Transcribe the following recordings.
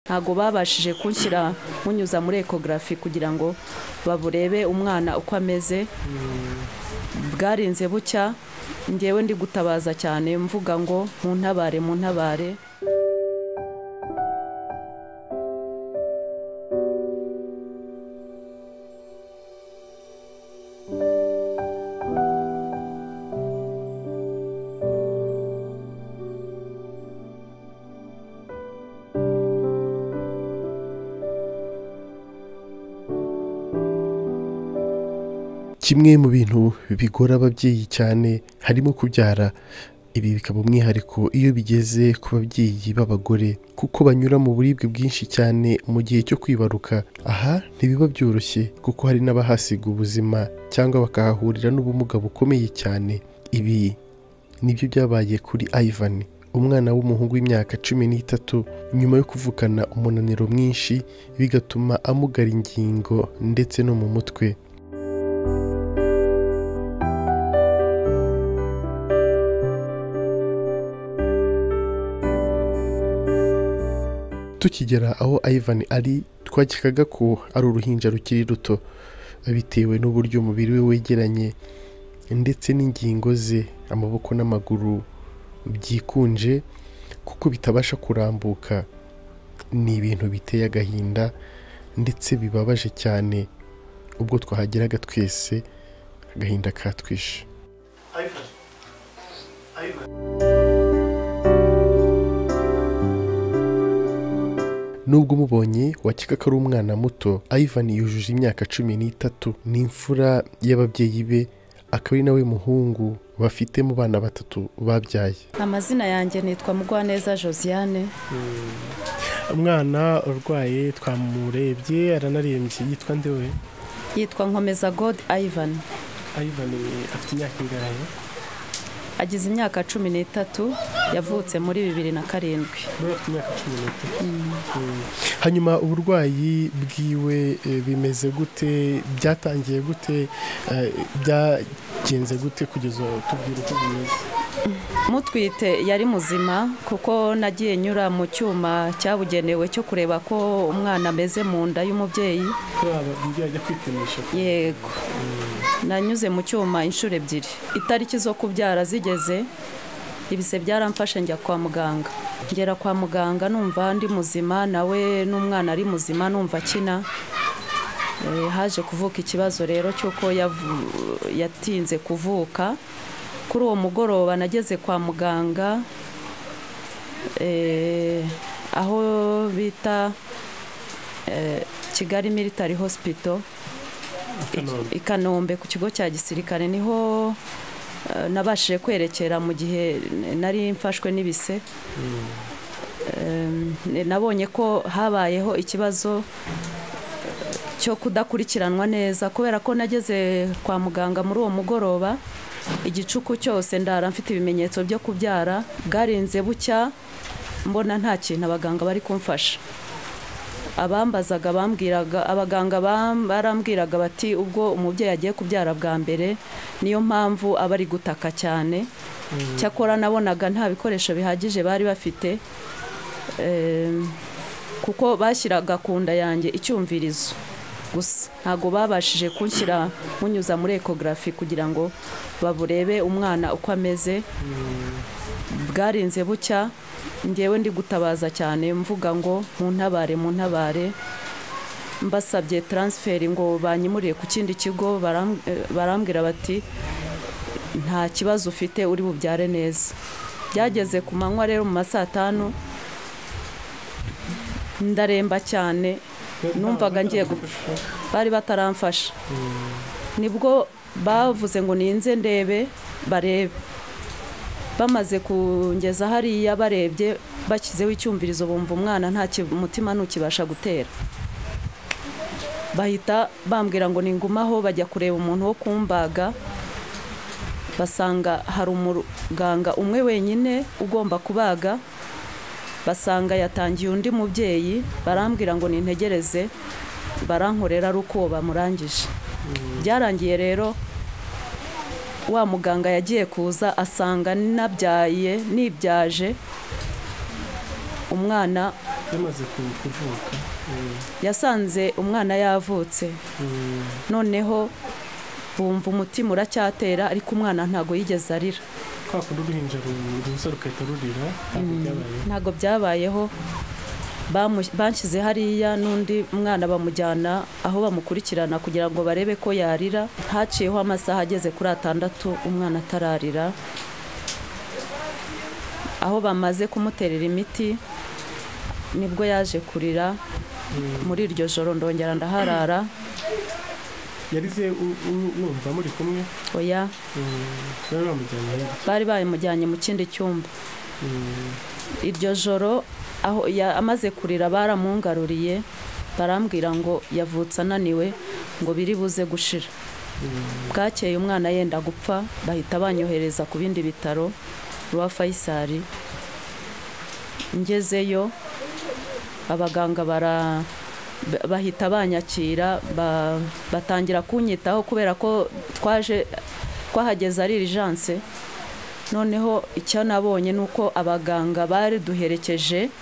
ntabwo babashije kunshyira munyuza muri ekogarafi kugira ngo baburebe umwana uko ameze bwarinze bucya ngewe ndi gutabaza cyane mvuga ngo mu ntabare mu ntabare kimwe mu bintu bigora ababyeyi cyane harimo kubyara ibi bikaba umwihariko iyo bigeze ku babyeyi b'abagore kuko banyura mu buribwe bwinshi cyane mu gihe cyo kwibaruka aha ntibiba byoroshye kuko hari n'abahasiga ubuzima cyangwa bakahahurira n'ubumuga bukomeye cyane ibi nibyo byabaye kuri Ivan umwana w'umuhungu w'imyaka cumi n'itatu nyuma yo kuvukana umunaniro mwinshi bigatuma amugara ingingo ndetse no mu mutwe tukigera aho Ivan ari twakekaga ko ari uruhinja rukiri ruto bitewe n'uburyo umubiri we wegeranye ndetse n'ingingo ze amaboko n'amaguru byikunje kuko bitabasha kurambuka ni ibintu biteye agahinda ndetse bibabaje cyane ubwo twahageraga twese agahinda katwishe nubwo umubonye wakeka ko ari umwana muto Ivan yujuje imyaka cumi n'itatu ni imfura y'ababyeyi be akaba ari nawe muhungu bafite mu bana batatu babyaye amazina yanjye nitwa mugwaneza josiane umwana urwaye twamurebye aranarembye yitwa ndewe yitwa nkomeza god ivan Ivan afite imyaka ingahe agize imyaka cumi n'itatu yavutse muri bibiri na karindwi nawe afite imyaka cumi n'itatu hanyuma uburwayi bwiwe eh, bimeze gute byatangiye gute eh, byagenze gute kugeza tubwira uko bimeze mutwite yari muzima kuko nagiye nyura mu cyuma cyabugenewe cyo kureba ko umwana ameze mu nda y'umubyeyi kuri aba babyeyi ajya kwipimisha yego nanyuze mu cyuma inshuro ebyiri itariki zo kubyara zigeze ibise byaramfashe njya kwa muganga ngera kwa muganga numva ndi muzima nawe n'umwana ari muzima numva akina Eh, haje kuvuka ikibazo rero cy'uko yavu- yatinze kuvuka kuri uwo mugoroba nageze kwa muganga eh, aho bita eh, kigali military hospital Kanombe. i kanombe ku kigo cya gisirikare niho eh, nabashije kwerekera mu gihe nari mfashwe n'ibise Eh, nabonye ko habayeho ikibazo cyo kudakurikiranwa neza kubera ko nageze kwa muganga muri uwo mugoroba igicuku cyose ndara mfite ibimenyetso byo kubyara bwarinze bucya mbona nta kintu abaganga bari kumfasha abambazaga bambwiraga abaganga bam- barambwiraga bati ubwo umubyeyi agiye kubyara bwa mbere niyo mpamvu aba ari gutaka cyane cyakora nabonaga nta bikoresho bihagije bari bafite Em, kuko bashyiraga ku nda yanjye icyumvirizo gusa ntabwo babashije kunshyira munyuza muri ekogarafi kugira ngo baburebe umwana uko ameze bwarinze bucya ngewe ndi gutabaza cyane mvuga ngo mu ntabare mu ntabare mbasabye taransiferi ngo banyimurire ku kindi kigo baram- eh, barambwira bati nta kibazo ufite uri bubyare neza byageze ku manywa rero mu ma saa tanu ndaremba cyane numvaga ngiye gupfa bari bataramfasha nibwo bavuze ngo ninze ndebe barebe bamaze kungeza hariya barebye bashyizeho icyumvirizo bumva umwana nta ki- mutima ntukibasha gutera bahita bambwira ngo ningumaho bajya kureba umuntu wo kumbaga basanga hari umuganga umwe wenyine ugomba kubaga basanga yatangiye undi mubyeyi barambwira ngo nintegereze barankorera ari uko bamurangije byarangiye rero wa muganga yagiye kuza asanga nabyaye nibyaje umwana yamaze ku- kuvuka eh, yasanze umwana yavutse mm, noneho bumva umutima uracyatera ariko umwana ntago yigeze arira kwa kundi uruhinja ru- ruza rugahita rurira ntabwo byabayeho ntago byabayeho bamu- banshyize hariya n'undi mwana bamujyana aho bamukurikirana kugira ngo barebe ko yarira haciyeho amasaha ageze kuri atandatu umwana atararira aho bamaze kumuterera imiti nibwo yaje kurira muri iryo joro ndongera ndaharara yarize u- u- mwumva muri kumwe oya mm, bari bamujyanye hirya bari bayimujyanye mu kindi cyumba Mm, iryo joro aho ya- amaze kurira baramungaruriye barambwira ngo yavutse ananiwe ngo biri buze gushira bwakeye umwana yenda gupfa bahita banyohereza ku bindi bitaro rwa fayisari ngezeyo abaganga bara ba- bahita banyakira ba- batangira kunyitaho kubera ko twaje twahageze ari irijanse noneho icyo nabonye ni uko abaganga baduherekeje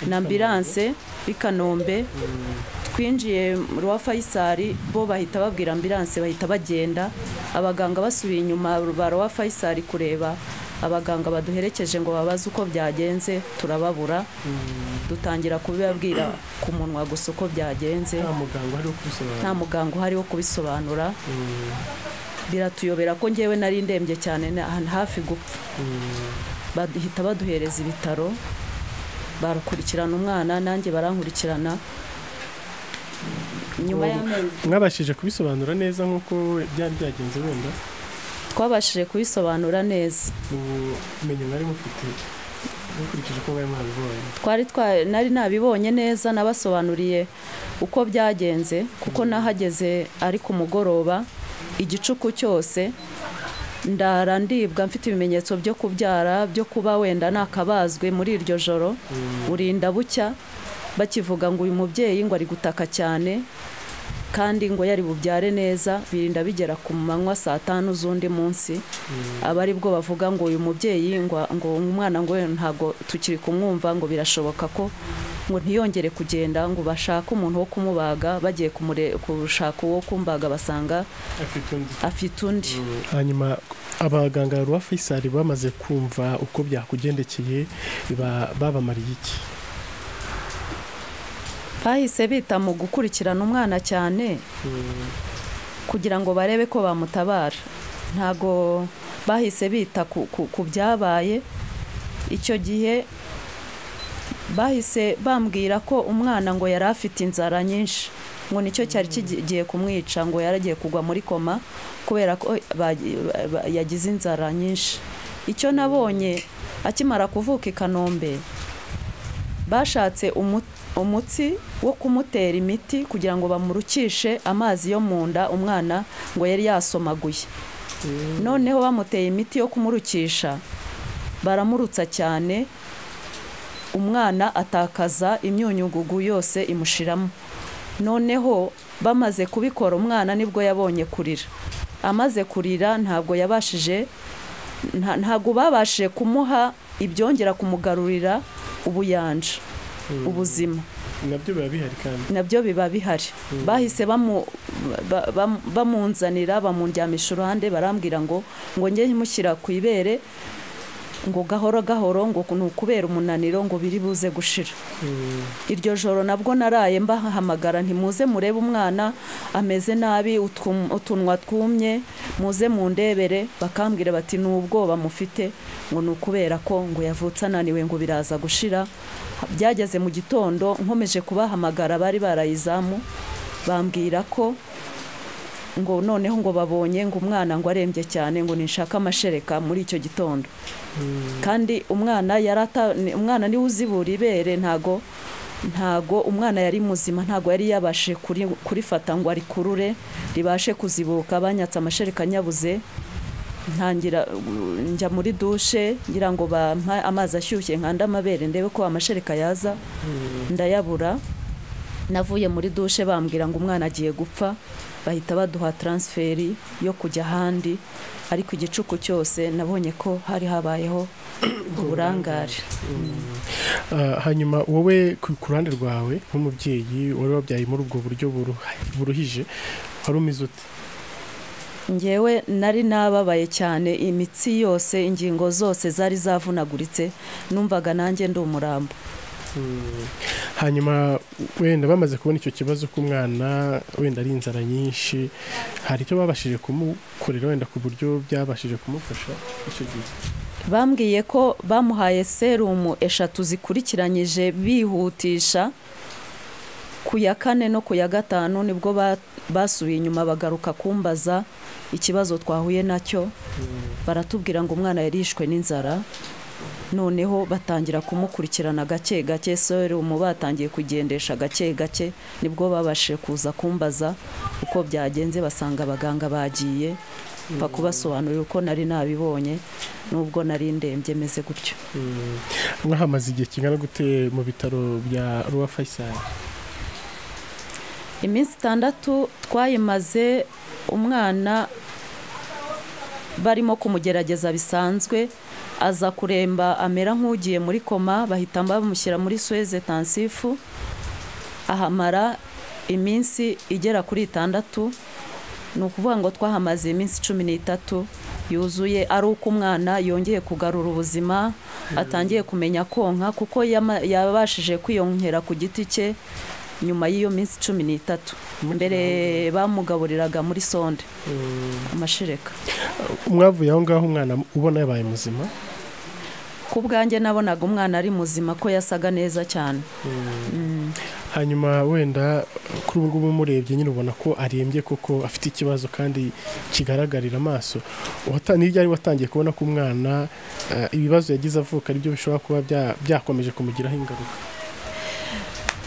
na ambilanse i kanombe twinjiye mu rwa fayisari bo bahita babwira ambilanse bahita bagenda abaganga basubiye inyuma ba rwa fayisari kureba abaganga baduherekeje ngo babaze uko byagenze turababura dutangira kubibabwira ku munwa gusa uko byagenze nta muganga uhari wo nta kubisobanura muganga uhari wo kubisobanura Mm, biratuyobera ko ngewe nari ndembye cyane na- hafi gupfa mm, bahita baduhereza ibitaro barakurikirana umwana nanjye barankurikirana nyuma y'amezi mwabashije kubisobanura neza nk'uko byari byagenze wenda twabashije kubisobanura neza ubumenyi mwari mufite mukurikije uko mwari mwabibonye twari twa- nari nabibonye neza nabasobanuriye uko byagenze kuko nahageze ari ku mugoroba igicuku cyose ndara ndibwa mfite ibimenyetso byo kubyara byo kuba wenda nakabazwe muri iryo joro burinda bucya bakivuga ngo uyu mubyeyi ngo ari gutaka cyane kandi ngo yari bubyare neza birinda bigera ku manywa saa tanu z'undi munsi aba ari bwo bavuga ngo uyu mubyeyi ngo ngo umwana ngo we ntabwo tukiri kumwumva ngo birashoboka ko ngo ntiyongere kugenda ngo bashake umuntu wo kumubaga bagiye kumure- gushaka uwo kumbaga basanga afite undi afite undi hanyuma abaganga ba fayisari bamaze kumva uko byakugendekeye ba- babamariye iki bahise bita mu gukurikirana umwana cyane kugira ngo barebe ko bamutabara ntago bahise bita ku, ku, ku byabaye icyo gihe bahise bambwira ko umwana ngo yari afite inzara nyinshi ngo nicyo cyari kigiye kumwica ngo yari agiye kugwa muri koma kubera ko bagi- ba- yagize inzara nyinshi icyo nabonye akimara kuvuka i kanombe bashatse umu- umutsi wo kumutera imiti kugira ngo bamurukishe amazi yo mu nda umwana ngo yari yasomaguye noneho bamuteye imiti yo kumurukisha baramurutsa cyane umwana atakaza imyunyugugu yose imushiramo noneho bamaze kubikora umwana nibwo yabonye kurira amaze kurira ntabwo yabashije nta- ntabwo babashije kumuha ibyongera kumugarurira ubuyanja ubuzima nabyo biba bihari kandi nabyo biba bihari bahise bamu- ba- bam- bamunzanira bamundyamisha uruhande barambwira ngo ngo njye mushyira ku ibere ngo gahoro gahoro ngo ni ukubera umunaniro ngo biri buze gushira iryo joro nabwo naraye mbahamagara ntimuze murebe umwana ameze nabi utwum- utunwa twumye muze mu ndebere bakambwira bati ni ubwoba mufite ngo ni ukubera ko ngo yavutse ananiwe ngo biraza gushira byageze mu gitondo nkomeje kubahamagara bari barayizamu bambwira ko ngo noneho ngo babonye ngo umwana ngo arembye cyane ngo ninshaka amashereka muri icyo gitondo kandi umwana yari ata- ni- umwana niwe uzibura ibere ntago ntago umwana yari muzima ntago yari yabashe kuri- kurifata ngo arikurure ribashe kuzibuka banyatse amashereka nyabuze ntangira uh, njya muri dushe ngira ngo bampa amazi ashyushye nkanda amabere ndebe ko amashereka yaza ndayabura navuye muri dushe bambwira ngo umwana agiye gupfa bahita baduha taransiferi yo kujya ahandi ariko igicuku cyose nabonye ko hari habayeho uburangare Ah, hanyuma wowe ku ku ruhande rwawe nk'umubyeyi wari wabyaye muri ubwo buryo buruha- buruhije wari umeze ute ngewe nari nababaye cyane imitsi yose ingingo zose zari zavunaguritse numvaga nanjye ndi umurambo Mm. hanyuma wenda bamaze kubona icyo kibazo k'umwana wenda ari inzara nyinshi hari icyo babashije kumukorera wenda ku buryo byabashije kumufasha icyo gihe bambwiye ko bamuhaye serumu eshatu zikurikiranyije bihutisha ku ya kane no ku ya gatanu nibwo ba- basubiye inyuma bagaruka kumbaza ikibazo twahuye nacyo baratubwira ngo umwana yarishwe n'inzara noneho batangira kumukurikirana gake gake serumu batangiye kugendesha gake gake nibwo babashije kuza kumbaza uko byagenze basanga abaganga bagiye mfa kubasobanurira uko nari nabibonye nubwo nari ndembye meze gutyo Mm. mwahamaze igihe kingana gute mu bitaro bya ruwa fayisari iminsi itandatu twayimaze umwana barimo kumugerageza bisanzwe aza kuremba amera nk'ugiye muri koma bahita bamushyira muri suweze tansifu ahamara iminsi igera kuri itandatu ni ukuvuga ngo twahamaze iminsi cumi n'itatu yuzuye ari uko umwana yongeye kugarura ubuzima atangiye kumenya konka kuko yama- yabashije kwiyongera ku giti cye nyuma y'iyo minsi cumi n'itatu mbere bamugaburiraga muri sonde amashereka mwavuye aho ngaho umwana ubona yabaye muzima ku bwanjye nabonaga umwana ari muzima ko yasaga neza cyane hanyuma wenda kuri ubu ngubu umurebye nyine ubona ko arembye koko afite ikibazo kandi kigaragarira amaso Wata- ni ryari watangiye kubona ko umwana eh, ibibazo yagize avuka aribyo bishobora kuba bya- byakomeje kumugiraho ingaruka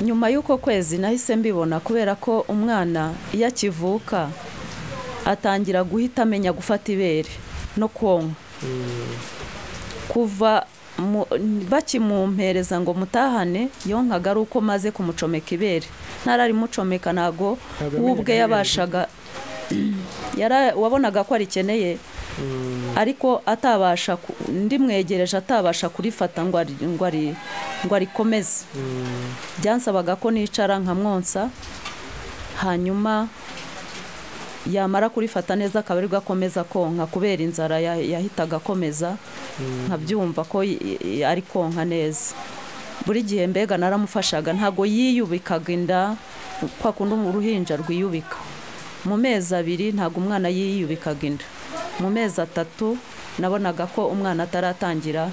nyuma y'uko kwezi nahise mbibona kubera ko umwana iyo akivuka atangira guhita amenya gufata ibere no konka kuva mu- bakimumpereza ngo mutahane yonkaga ari uko maze kumucomeka ibere ntarayimucomeka ntago Ntabwo we ubwe yamenyaga yabashaga yara- wabonaga ko arikeneye ariko atabasha ku- ndimwegereje atabasha kurifata ngo ari- ngo ari- ngo arikomeze byansabaga ko nicara nkamwonsa hanyuma yamara kurifata neza akaba aribwo akomeza konka kubera inzara ya- yahitaga akomeza nkabyumva ko y- y- ari konka neza buri gihe mbega naramufashaga ntago yiyubikaga inda kwa kundi uruhinja rwiyubika mu mezi abiri ntago umwana yiyubikaga inda mu mezi atatu nabonaga ko umwana ataratangira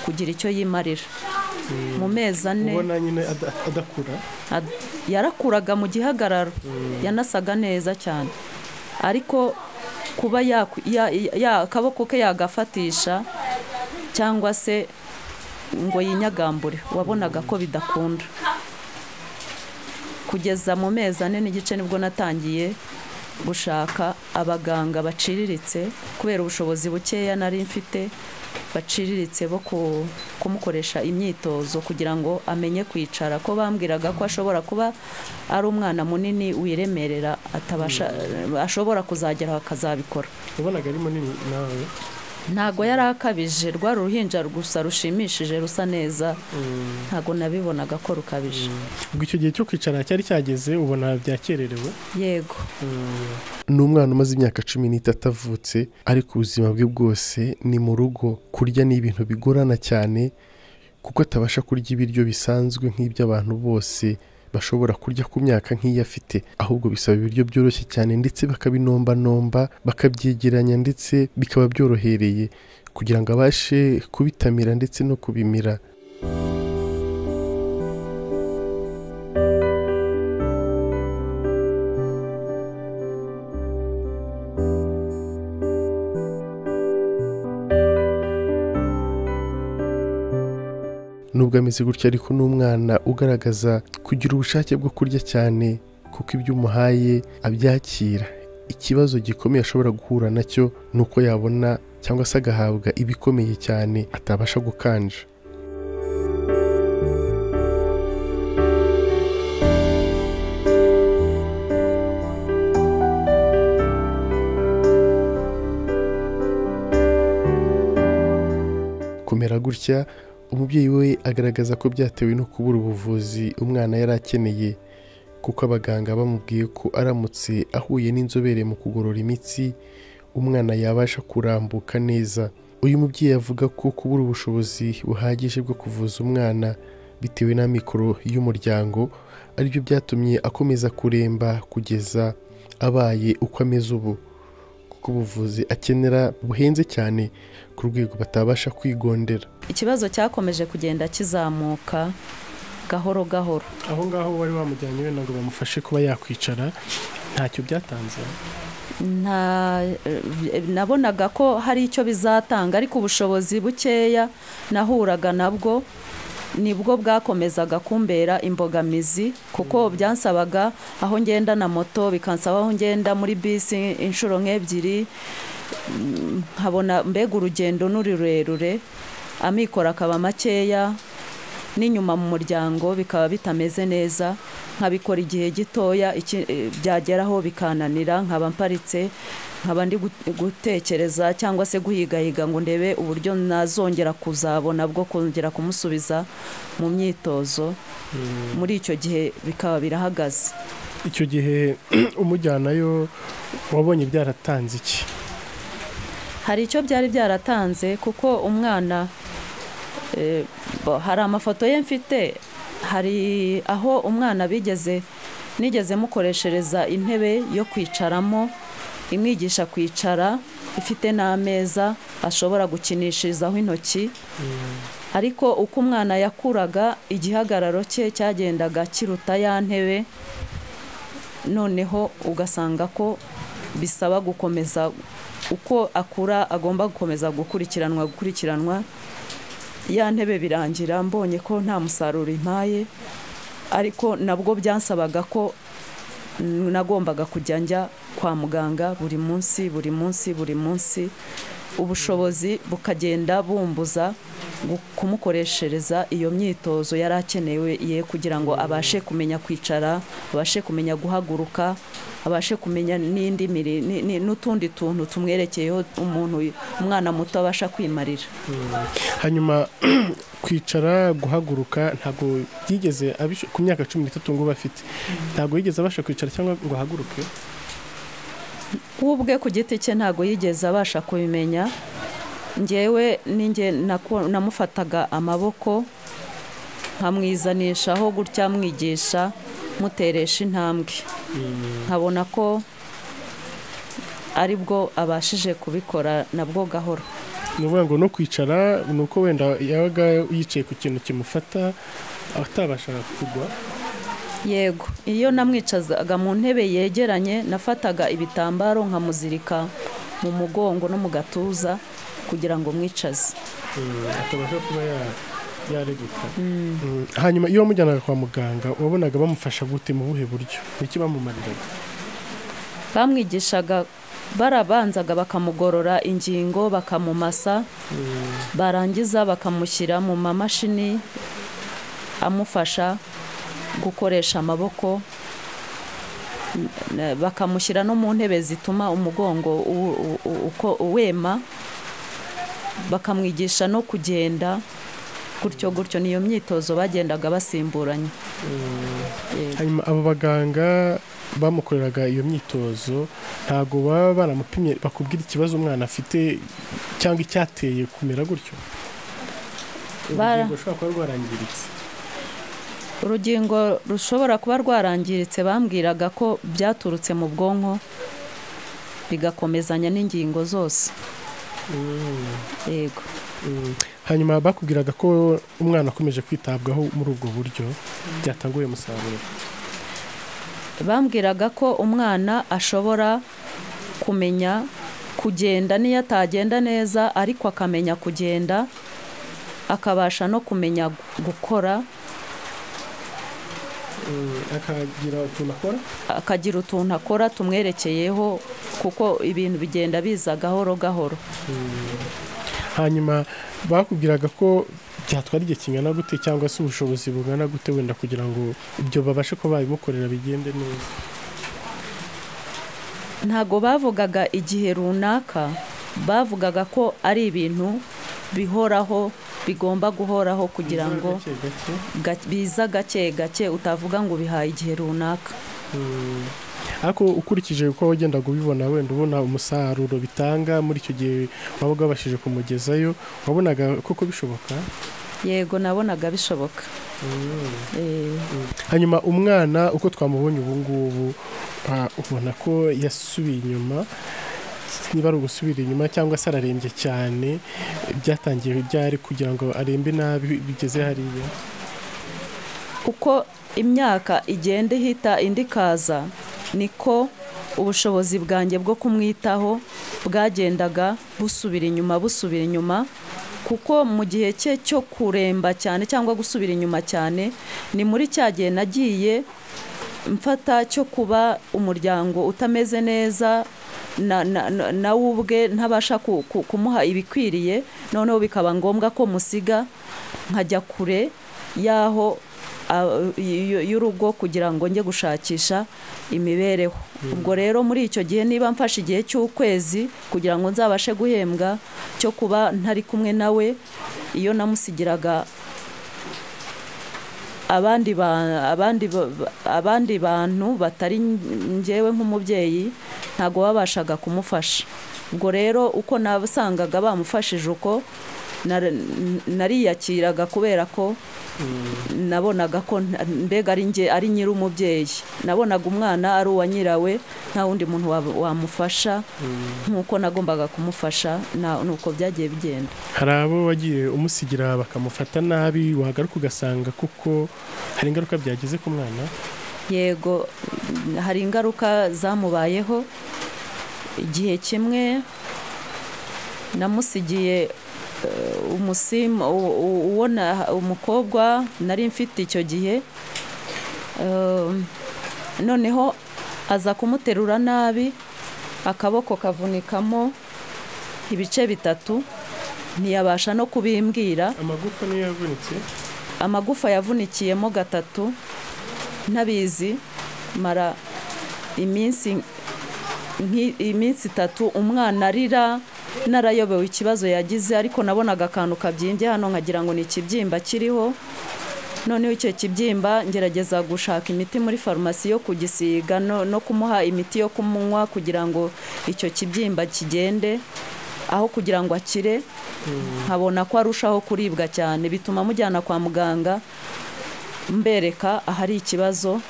kugira icyo yimarira mu mezi ane ubona nyine ada- adakura Ad- yarakuraga mu gihagararo yanasaga neza cyane ariko kuba yaku- ya- ya- akaboko ke yagafatisha cyangwa se ngo yinyagambure wabonaga ko bidakunda kugeza mu mezi ane n'igice nibwo natangiye gushaka abaganga baciriritse kubera ubushobozi bukeya nari mfite baciriritse bo ku- kumukoresha imyitozo kugira ngo amenye kwicara ko bambwiraga ko ashobora kuba ari umwana munini wiremerera atabasha ashobora kuzageraho akazabikora ubonaga ari munini nawe ntago yari akabije rwa ruhinja gusa rushimishije rusa neza ntago nabibonaga ko rukabije ubwo icyo gihe cyo kwicara cyari cyageze ubona byakererewe yego ni umwana umaze imyaka cumi n'itatu avutse ariko ubuzima bwe bwose ni mu rugo kurya ni ibintu bigorana cyane kuko atabasha kurya ibiryo bisanzwe nk'ibyo abantu bose bashobora kurya ku myaka nk'iyo afite ahubwo bisaba ibiryo byoroshye cyane ndetse bakabinombanomba bakabyegeranya ndetse bikaba byorohereye kugira ngo abashe kubitamira ndetse no kubimira nubwo ameze gutya ariko n'umwana ugaragaza kugira ubushake bwo kurya cyane kuko ibyo umuhaye abyakira ikibazo gikomeye ashobora guhura nacyo ni uko yabona cyangwa se agahabwa ibikomeye cyane atabasha gukanja gutya umubyeyi we agaragaza ko byatewe no kubura ubuvuzi umwana yari akeneye kuko abaganga bamubwiye ko aramutse ahuye n'inzobere mu kugorora imitsi umwana yabasha kurambuka neza uyu mubyeyi avuga ko kubura ubushobozi buhagije bwo kuvuza umwana bitewe n'amikoro y'umuryango aribyo byatumye akomeza kuremba kugeza abaye uko ameze ubu kuko ubuvuzi akenera buhenze cyane ku rwego batabasha kwigondera ikibazo cyakomeje kugenda kizamuka gahoro gahoro aho ngaho wari wamujyanye wenda ngo bamufashe kuba yakwicara ntacyo byatanze nta nabonaga ko hari icyo bizatanga ariko ubushobozi bukeya nahuraga nabwo nibwo bwakomezaga kumbera imbogamizi kuko byansabaga aho ngenda na moto bikansaba aho ngenda muri bisi inshuro nk'ebyiri nkabona mbega urugendo ni rurerure amikoro akaba makeya n'inyuma mu muryango bikaba bitameze neza nkabikora igihe gitoya byageraho bikananira nkaba mparitse nkaba ndi gutekereza cyangwa se guhigahiga ngo ndebe uburyo nazongera kuzabona bwo kongera kumusubiza mu myitozo muri icyo gihe bikaba birahagaze icyo gihe umujyanayo wabonye byaratanze iki hari icyo byari byaratanze kuko umwana hari amafoto ye mfite hari aho umwana bigeze nigeze mukoreshereza intebe yo kwicaramo imwigisha kwicara ifite n'ameza ashobora gukinishirizaho intoki ariko uko umwana yakuraga igihagararo cye cyagendaga kiruta ya ntebe noneho ugasanga ko bisaba gukomeza uko akura agomba gukomeza gukurikiranwa gukurikiranwa ya ntebe birangira mbonye ko nta musaruro impaye ariko nabwo byansabaga ko nagombaga kujya njya kwa muganga buri munsi buri munsi buri munsi ubushobozi bukagenda bumbuza kumukoreshereza iyo myitozo yari akenewe ye kugira ngo abashe kumenya kwicara abashe kumenya guhaguruka abashe kumenya n'indi n'utundi tuntu tumwerekeyeho umuntu umwana muto abasha kwimarira hanyuma kwicara guhaguruka ntabwo yigeze ku myaka cumi n'itatu ngo afite ntabwo yigeze abasha kwicara cyangwa ngo ahaguruke ubwe ku giti cye ntabwo yigeze abasha kubimenya ngewe namufataga amaboko nkamwizanishaho gutya mwigisha muteresha intambwe nkabona ko aribwo abashije kubikora nabwo gahoro ni ukuvuga ngo no kwicara ni uko wenda yabaga yicaye ku kintu kimufata atabashaga kugwa yego iyo namwicazaga mu ntebe yegeranye nafataga ibitambaro nkamuzirika mu mugongo no mu gatuza kugira ngo mwicaze atabasha kuba yareguka hanyuma iyo wamujyanaga kwa muganga wabonaga bamufasha gute mu buhe buryo n'iki bamumariraga bamwigishaga barabanzaga bakamugorora ingingo bakamumasa barangiza bakamushyira mu mamashini amufasha gukoresha amaboko bakamushyira no mu ntebe zituma umugongo wema bakamwigisha no kugenda gutyo gutyo niyo myitozo bagendaga basimburanya hanyuma abo baganga bamukoreraga iyo myitozo ntabwo baba baramupimye bakubwira ikibazo umwana afite cyangwa icyateye kumera gutyo urugingo rushobora kuba rwarangiritse urugingo rushobora kuba rwarangiritse bambwiraga ko byaturutse mu bwonko bigakomezanya n'ingingo zose yego hanyuma bakubwiraga ko umwana akomeje kwitabwaho muri ubwo buryo byatanguye umusaruro bambwiraga ko umwana ashobora kumenya kugenda niyo atagenda neza ariko akamenya kugenda akabasha no kumenya gukora akagira utuntu akora akagira utuntu akora tumwerekeyeho kuko ibintu bigenda biza gahoro gahoro hanyuma bakubwiraga ko byatwara igihe kingana gute cyangwa se ubushobozi bungana gute wenda kugira ngo ibyo babashe kuba babimukorera bigende neza ntabwo bavugaga igihe runaka bavugaga ko ari ibintu bihoraho bigomba guhoraho kugira ngo gake gake ga- biza gake gake utavuga ngo ubihaye igihe runaka Mm. ariko ukurikije uko wagendaga ubibona wenda ubona umusaruro bitanga muri icyo gihe wabaga wabashije kumugezayo wabonaga koko bishoboka yego nabonaga bishoboka Eh, hanyuma umwana uko twamubonye ubu ngubu ah, ubona ko yasubiye inyuma niba ari ugusubira inyuma cyangwa se ararembye cyane byatangiye byari kugira ngo arembe nabi bigeze hariya uko imyaka igenda ihita indi ikaza niko ubushobozi bwanjye bwo kumwitaho bwagendaga busubira inyuma busubira inyuma kuko mu gihe cye cyo kuremba cyane cyangwa gusubira inyuma cyane ni muri cya gihe nagiye mfata cyo kuba umuryango utameze neza na- na- na- nawe ubwe ntabasha ku- ku- kumuha ibikwiriye noneho bikaba ngombwa ko musiga nkajya kure y'aho a- y- y- y'urugo kugira ngo njye gushakisha imibereho ubwo rero muri icyo gihe niba mfashe igihe cy'ukwezi kugira ngo nzabashe guhembwa cyo kuba ntari kumwe nawe iyo namusigiraga abandi ba- abandi ba- ba- abandi bantu batari njyewe nk'umubyeyi ntabwo babashaga kumufasha ubwo rero uko nasangaga bamufashije uko nar- nariyakiraga kubera ko nabonaga ko nta- mbega ari njye ari nyir'umubyeyi nabonaga umwana ari uwa nyirawe nta wundi muntu wa- wamufasha nk'uko nagombaga kumufasha na- nuko byagiye bigenda hari abo wagiye umusigira bakamufata nabi wagaruka ugasanga kuko hari ingaruka byageze ku mwana yego mm, hari ingaruka zamubayeho igihe kimwe namusigiye eh, umusima u- u- uwo na- umukobwa nari mfite icyo gihe Um, noneho aza kumuterura nabi akaboko kavunikamo ibice bitatu ntiyabasha no kubimbwira amagufa niyo yavunitse amagufa yavunikiyemo gatatu ntabizi mara iminsi nki- iminsi itatu umwana arira narayobewe ikibazo yagize ariko nabonaga akantu kabyimbye hano nkagira ngo ni ikibyimba kiriho noneho icyo kibyimba ngerageza gushaka imiti muri farumasi yo kugisiga no, no kumuha imiti yo kumunywa kugira ngo icyo kibyimba kigende aho kugira ngo akire nkabona ko arushaho kuribwa cyane bituma mujyana kwa muganga mbereka ahari ikibazo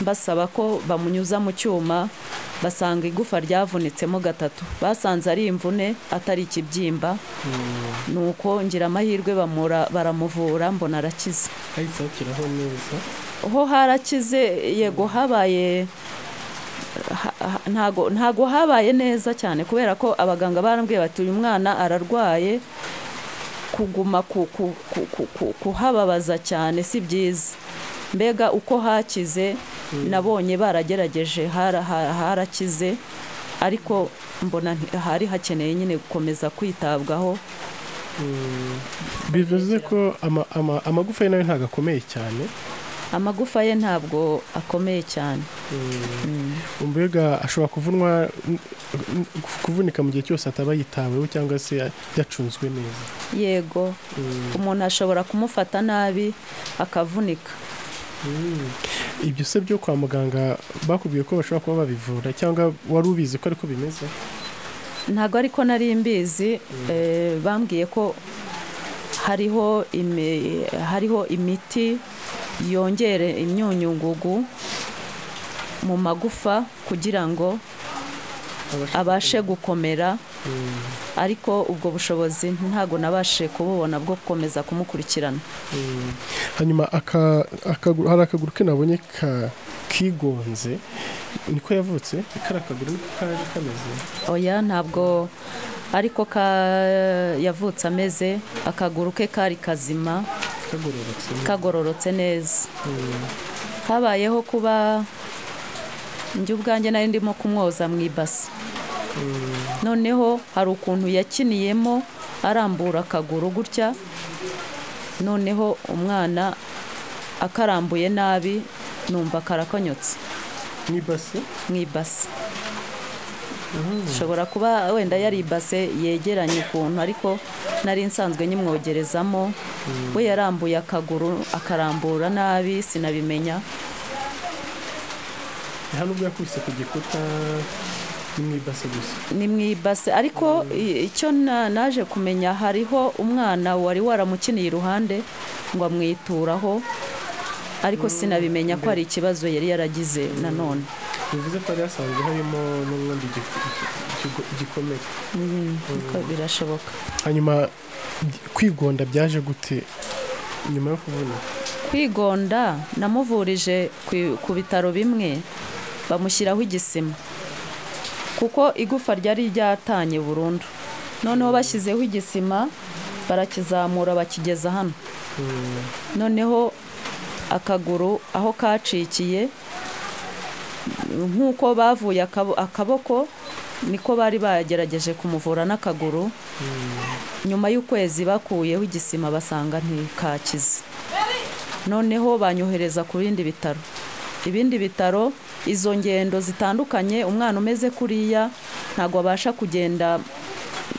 mbasaba ko bamunyuza mu cyuma basanga igufa ryavunitsemo gatatu basanze ari imvune atari ikibyimba nuko ngira amahirwe bamura- baramuvura mbona arakize ahise akiraho neza ho harakize yego habaye ha- ha- ntago ntago habaye neza cyane kubera ko abaganga barambwiye bati uyu mwana ararwaye kuguma ku- ku- ku- ku- ku- kuhababaza cyane si byiza mbega uko hakize nabonye baragerageje hara- ha- harakize ariko mbona nti- hari hakeneye nyine gukomeza kwitabwaho bivuze ko ama- ama- amagufa ye nawe ntabwo akomeye cyane amagufa ye ntabwo akomeye cyane mbega ashobora kuvunwa n- n- kuvunika mu gihe cyose ataba yitaweho cyangwa se yacunzwe neza yego umuntu ashobora kumufata nabi akavunika ibyo se byo kwa muganga bakubwiye ko bashobora kuba babivura cyangwa wari ubizi ko ariko bimeze ntabwo ariko nari mbizi eh, bambwiye ko hariho imi- hariho imiti yongere imyunyungugu mu magufa kugira ngo abashe gukomera ariko ubwo bushobozi ntabwo nabashe kububona bwo gukomeza kumukurikirana hanyuma aka- akaguru- hari akaguru ke nabonye ka- kigonze niko yavutse kari akaguru niko kaje kameze oya ntabwo ariko ka yavutse ameze akaguru ke kari kazima kagororotse kagororotse neza habayeho kuba njye ubwanjye nari ndimo kumwoza mu ibasi noneho hari ukuntu yakiniyemo arambura akaguru gutya noneho umwana akarambuye nabi numva karakonyotse n'ibase mu ibasi ishobora kuba wenda yari ibase yegeranye ukuntu ariko nari nsanzwe nyimwogerezamo we yarambuye akaguru akarambura nabi sinabimenya nta nubwo yakubise ku gikuta ni mu ibase gusa ni mu ibase ariko i- icyo na- naje kumenya hariho umwana wari waramukiniye iruhande ngo amwituraho ariko sinabimenya ko hari ikibazo yari yaragize nanone bivuze ko hari hasanzwe harimo n'ubundi giku- giku- gikomere Ariko birashoboka hanyuma gi- kwigonda byaje gute nyuma yo kubona kwigonda namuvurije ku- ku bitaro bimwe bamushyiraho igisima kuko igufa ryari ryatanye burundu noneho bashyizeho igisima barakizamura bakigeza hano noneho akaguru aho kacikiye nk'uko bavuye akabo- akaboko niko bari bagerageje kumuvura n'akaguru nyuma y'ukwezi bakuyeho igisima basanga ntikakize noneho banyohereza ku bindi bitaro ibindi bitaro izo ngendo zitandukanye umwana umeze kuriya ntabwo abasha kugenda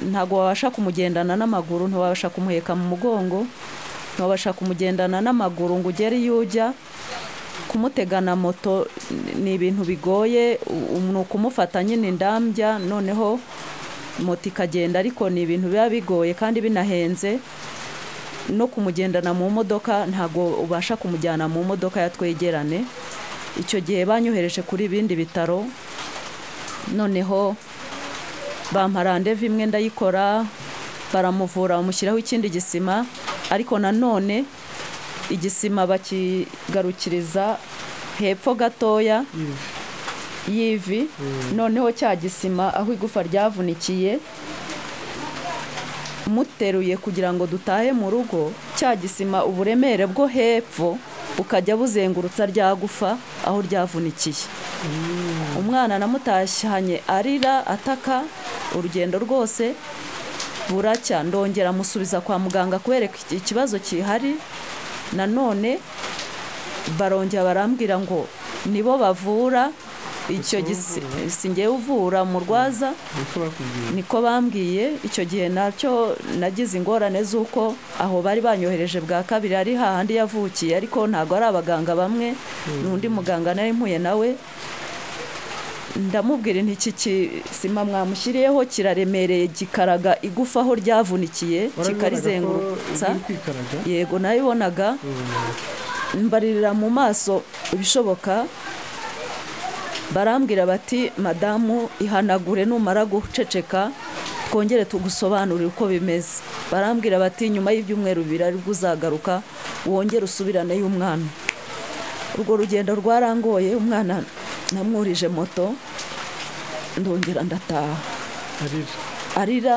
ntabwo wabasha kumugendana n'amaguru ntiwabasha kumuheka mu mugongo ntiwabasha kumugendana n'amaguru ngo ugere iyo ujya kumutegana moto ni ibintu bigoye u- ni ukumufata nyine indambya noneho moto ikagenda ariko ni ibintu biba bigoye kandi binahenze no kumugendana mu modoka ntabwo ubasha kumujyana mu modoka ya twegerane icyo gihe banyohereje kuri ibindi bitaro noneho bampa randevu imwe ndayikora baramuvura bamushyiraho ikindi gisima ariko nanone igisima bakigarukiriza hepfo gatoya y'ivi noneho cya gisima aho igufa ryavunikiye muteruye kugira ngo dutahe mu rugo cya gisima uburemere bwo hepfo bukajya buzengurutsa rya gufa aho ryavunikiye umwana namutashyanye arira ataka urugendo rwose buracya ndongera musubiza kwa muganga kubereka iki- ikibazo gihari nanone barongera barambwira ngo nibo bavura icyo gisi singewe uvura murwaza niko bakubwiye niko bambwiye icyo gihe nacyo nagize ingorane z'uko aho bari banyohereje bwa kabiri ari hahandi yavukiye ariko ntabwo ari abaganga bamwe ni undi muganga nari mpuye nawe ndamubwira inti iki kisima mwamushyiriyeho kiraremereye gikaraga igufa aho ryavunikiye kikarizengurutsa uri kwikaraga yego nabibonaga mbaririra mu maso ibishoboka barambwira bati madamu ihanagure numara guceceka twongere tugusobanurire uko bimeze barambwira bati nyuma y'ibyumweru bibiri aribwo uzagaruka wongere usubiraneyo umwana urwo rugendo rwarangoye umwana namwurije moto ndongera ndataha arira arira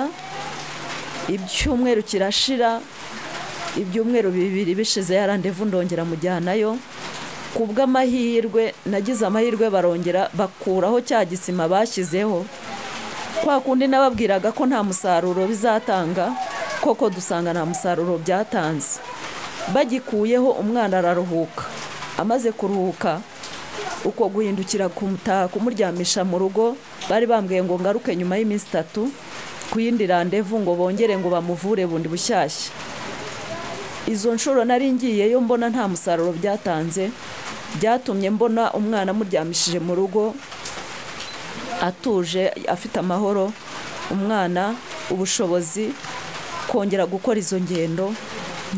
ibyumweru kirashira ibyumweru bibiri bishize ya randevu ndongera mujyanayo ku bw'amahirwe nagize amahirwe barongera bakuraho cya gisima bashyizeho kwa kundi nababwiraga ko nta musaruro bizatanga koko dusanga nta musaruro byatanze bagikuyeho umwana araruhuka amaze kuruhuka uko guhindukira kumutaha kumuryamisha mu rugo bari bambwiye ngo ngaruke nyuma y'iminsi itatu ku yindi randevu ngo bongere ngo bamuvure bundi bushyashya izo nshuro nari ngiyeyo mbona nta musaruro byatanze byatumye mbona umwana amuryamishije mu rugo atuje afite amahoro umwana ubushobozi kongera gukora izo ngendo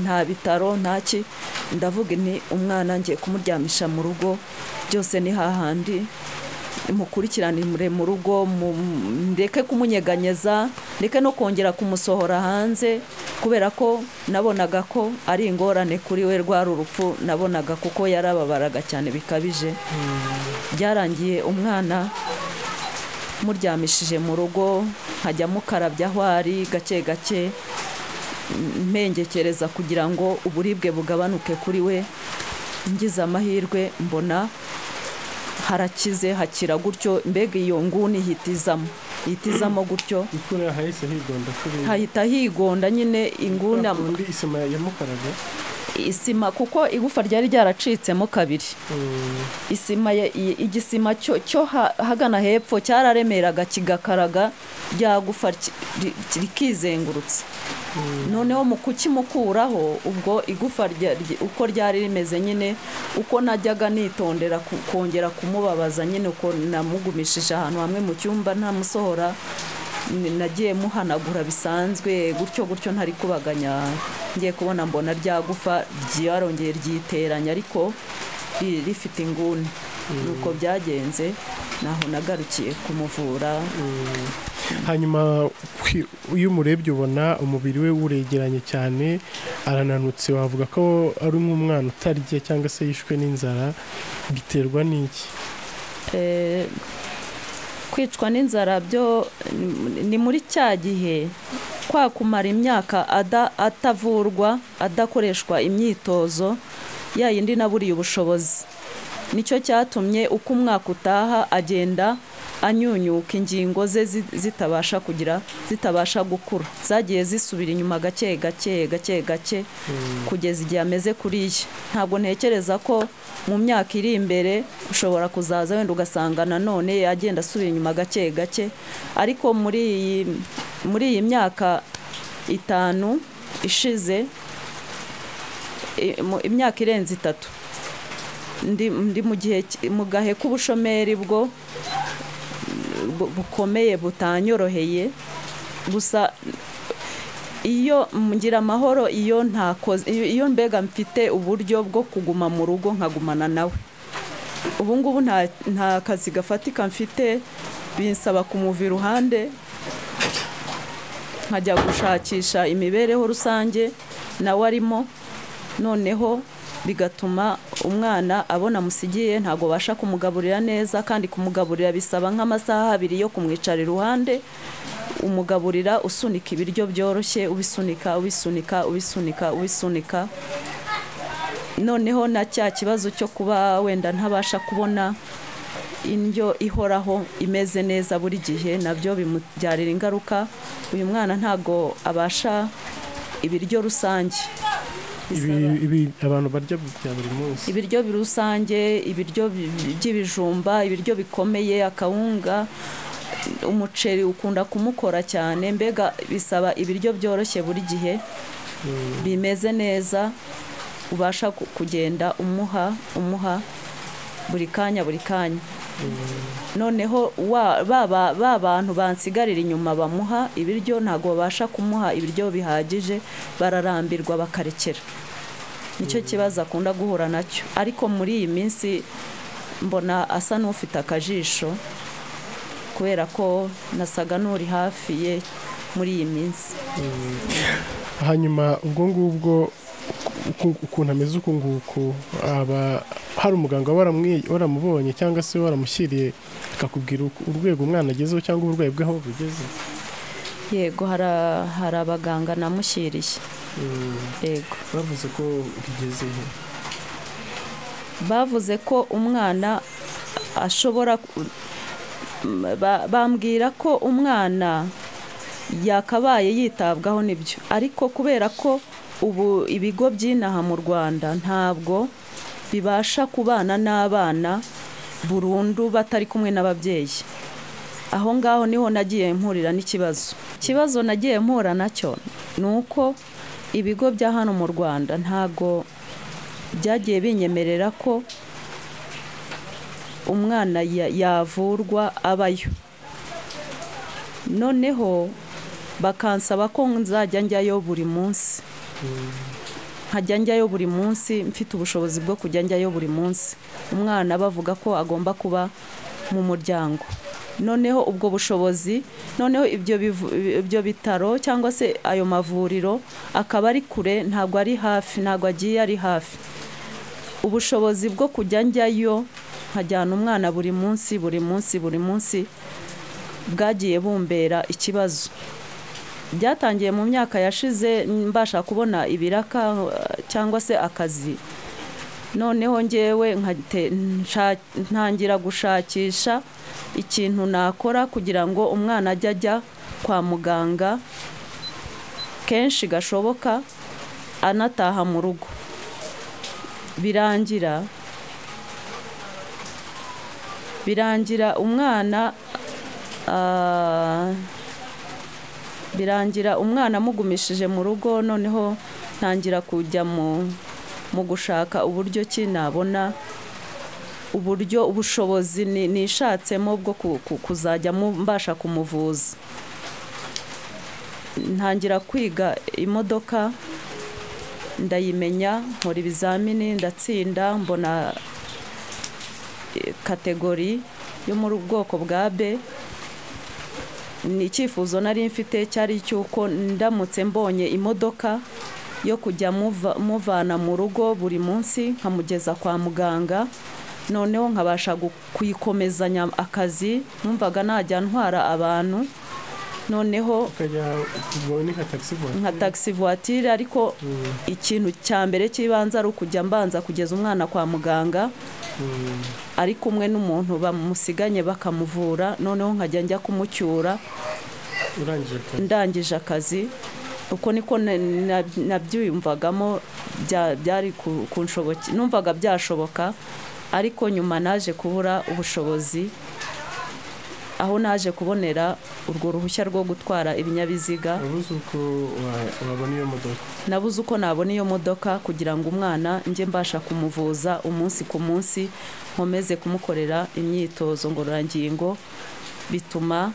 nta bitaro nta ki ndavuga ni umwana ngiye kumuryamisha mu rugo byose ni hahandi mukurikiranire mu rugo mu- ndeke kumunyeganyeza ndeke no kongera kumusohora hanze kubera ko nabonaga ko ari ingorane kuri we rwari urupfu nabonaga kuko yarababaraga cyane bikabije byarangiye umwana muryamishije mu rugo nkajya mukarabya aho ari gake gake m- mpengekereza kugira ngo uburibwe bugabanuke kuri we ngize amahirwe mbona harakize hakira gutyo mbega iyo nguni ihita izamo ihita izamo gutyo ikura hahise higonda kuri hahita higonda nyine inguni am- undi isima yamukaraga isima kuko igufa ryari ryaracitsemo kabiri isima ya- i- igisima cyo cyo ha- hagana hepfo cyararemeraga kigakaraga rya gufa ki- ri- rikizengurutsa noneho mu kukimukuraho ubwo igufa rya- rye- uko ryari rimeze nyine uko najyaga nitondera ku- kongera kumubabaza nyine uko namugumishije ahantu hamwe mu cyumba ntamusohora ni- nagiye muhanagura bisanzwe gutyo gutyo ntari kubaganya ngiye kubona mbona rya gufa ryarongeye ryiteranya ariko ri- rifite inguni nuko byagenze naho nagarukiye kumuvura hanyuma kwi- iyo umurebye ubona umubiri we uregeranye cyane arananutse wavuga ko ari nk'umwana utarya cyangwa se yishwe n'inzara biterwa n'iki Eh, kwicwa n'inzara byo ni- ni muri cya gihe kwa kumara imyaka ada- atavurwa adakoreshwa imyitozo ya yindi naburiye ubushobozi nicyo cyatumye uko umwaka utaha agenda anyunyuka ingingo ze zi- zitabasha kugira zitabasha gukura zagiye zisubira inyuma gake gake gake gake kugeza igihe ameze kuriya ntabwo ntekereza ko mu myaka iri imbere ushobora kuzaza wenda ugasanga nanone agenda asubira inyuma gake gake ariko muri iyi muri iyi myaka itanu ishize i- mu- imyaka irenze itatu ndi ndi mu gihe ki- mu gahe k'ubushomeri bwo bu- bukomeye butanyoroheye gusa iyo ngira amahoro iyo ntakoze iyo iyo mbega mfite uburyo bwo kuguma mu rugo nkagumana nawe ubu ngubu nta nta kazi gafatika mfite binsaba kumuva iruhande nkajya gushakisha imibereho rusange nawe arimo noneho bigatuma umwana abona musigiye ntabwo abasha kumugaburira neza kandi kumugaburira bisaba nk'amasaha abiri yo kumwicara iruhande umugaburira usunika ibiryo byoroshye ubisunika ubisunika ubisunika ubisunika noneho na cya kibazo cyo kuba wenda ntabasha kubona indyo ihoraho imeze neza buri gihe nabyo bimubyarira ingaruka uyu mwana ntabwo abasha ibiryo rusange ibi ibi abantu barya bya buri munsi ibiryo bi- rusange ibiryo bi- bi- by'ibijumba ibiryo bikomeye akawunga umuceri ukunda kumukora cyane mbega bisaba ibiryo byoroshye buri gihe bimeze neza ubasha ku- kugenda umuha umuha buri kanya buri kanya noneho wa- baba- ba bantu bansigarira inyuma bamuha ibiryo ntabwo babasha kumuha ibiryo bihagije bararambirwa bakarekera nicyo kibazo akunda guhura nacyo ariko muri iyi minsi mbona asa n'ufite akajisho kubera ko nasaga n'uri hafi ye muri iyi minsi hanyuma ubwo ngubwo uku- ukuntu ameze uku nguku aba hari umuganga waramwi- waramubonye cyangwa se waramushyiriye akakubwira uku- urwego umwana agezeho cyangwa uburwayi bwe aho bugeze yego hara- hari abaganga namushyiriye yego bavuze ko bigeze he bavuze ko umwana ashobora ku- m- ba- bambwira ko umwana yakabaye yitabwaho nibyo ariko kubera ko ubu ibigo by'inaha mu rwanda ntabwo bibasha kubana n'abana burundu batari kumwe n'ababyeyi aho ngaho niho nagiye mpurira n'ikibazo ikibazo nagiye mpura nacyo ni uko ibigo bya hano mu rwanda ntabwo byagiye binyemerera ko umwana ya- yavurwa abayo noneho bakansaba ko nzajya njyayo buri munsi nkajya njyayo buri munsi mfite ubushobozi bwo kujya njyayo buri munsi umwana bavuga ko agomba kuba mu muryango noneho ubwo bushobozi noneho ibyo bivu- ibyo bitaro cyangwa se ayo mavuriro akaba ari kure ntabwo ari hafi ntabwo agiye ari hafi ubushobozi bwo kujya njyayo nkajyana umwana buri munsi buri munsi buri munsi bwagiye bumbera ikibazo byatangiye mu myaka yashize mbasha kubona ibiraka eh, cyangwa se akazi noneho ngewe nkate- nsha- ntangira gushakisha ikintu nakora kugira ngo umwana ajye ajya kwa muganga kenshi gashoboka anataha mu rugo birangira birangira umwana ah, birangira umwana amugumishije mu rugo noneho ntangira kujya mu mu gushaka uburyo ki nabona uburyo ubushobozi ni- nishatsemo bwo ku- ku- kuzajya mu- mbasha kumuvuza ntangira kwiga imodoka ndayimenya nkora ibizamini ndatsinda mbona eh, kategori yo muri ubwoko bwa B ni icyifuzo nari mfite cyari icy'uko ndamutse mbonye imodoka yo kujya muva- muvana mu rugo buri munsi nkamugeza kwa muganga noneho nkabasha gu- kuyikomezanya akazi numvaga najya ntwara abantu noneho ukajya ubwo ni nka taxi voiture nka taxi voiture ariko Mm, ikintu cya mbere cy'ibanze ari ukujya mbanza kugeza umwana kwa muganga mm. ari kumwe n'umuntu bamusiganye bakamuvura noneho nkajya njya kumucyura urangije akazi ndangije akazi uko niko na- na- nabyiyumvagamo bya- byari ku- kunshoboke numvaga byashoboka ariko nyuma naje kubura ubushobozi aho naje kubonera urwo ruhushya rwo gutwara ibinyabiziga wabuze uko wa- wabona iyo modoka nabuze uko nabona iyo modoka kugira ngo umwana njye mbasha kumuvuza umunsi ku munsi nkomeze kumukorera imyitozo ngororangingo bituma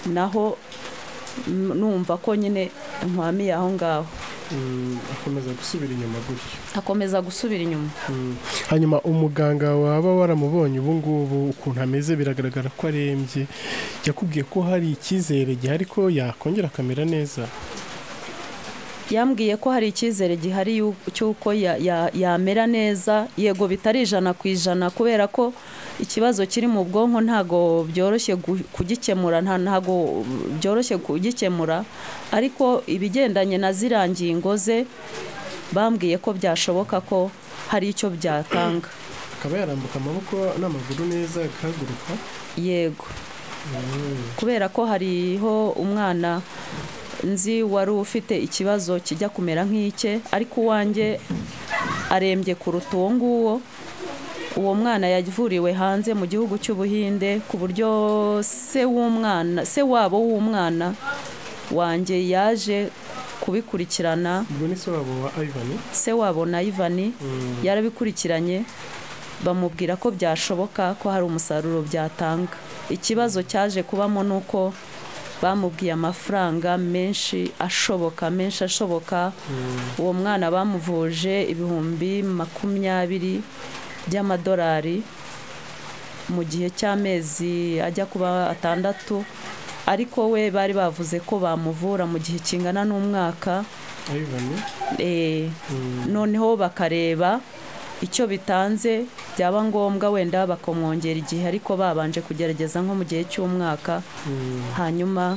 naho mm, numva ko nyine nkwamiye aho ngaho Mm, akomeza gusubira inyuma gutyo akomeza gusubira inyuma Mm. hanyuma umuganga waba waramubonye ubu ngubu ukuntu ameze biragaragara ko arembye yakubwiye ko hari icyizere gihari ko yakongera akamera neza yambwiye ko hari icyizere gihari yu- cy'uko ya- ya- yamera neza yego bitari ijana ku ijana kubera ko ikibazo kiri mu bwonko ntago byoroshye gu- kugikemura nta- ntago byoroshye kugikemura ariko ibigendanye na ziriya ngingo ze bambwiye ko byashoboka ko hari icyo byatanga akaba yarambuka amaboko n'amaguru neza agahaguruka yego Mm. kubera ko hariho umwana nzi wari ufite ikibazo kijya kumera nk'icye ariko uwanjye arembye kuruta uwo nguwo uwo mwana yavuriwe hanze mu gihugu cy'ubuhinde ku buryo se w'umwana se wabo w'umwana wanjye yaje kubikurikirana ubwo ni se wabo wa ivan se wabo na ivani yarabikurikiranye bamubwira ko byashoboka ko hari umusaruro byatanga ikibazo cyaje kubamo ni uko bamubwiye amafaranga menshi ashoboka menshi ashoboka uwo mwana bamuvuje ibihumbi makumyabiri by'amadolari mu gihe cy'amezi ajya kuba atandatu ariko we bari bavuze ko bamuvura mu gihe kingana n'umwaka ivan eh, noneho bakareba icyo bitanze byaba ngombwa wenda bakamwongera igihe ariko babanje kugerageza nko mu gihe cy'umwaka hanyuma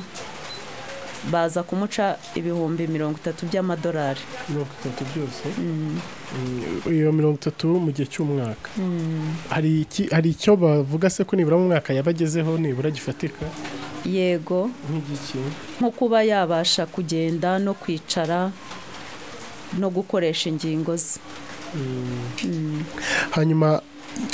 baza kumuca ibihumbi mirongo itatu by'amadolari mirongo itatu byose Mm, Mm, iyo mirongo itatu mu gihe cy'umwaka mm. hari iki hari icyo bavuga se ko nibura mu mwaka yaba agezeho nibura gifatika yego nk'igiki nko kuba yabasha kugenda no kwicara no gukoresha ingingo ze Mm. Mm. hanyuma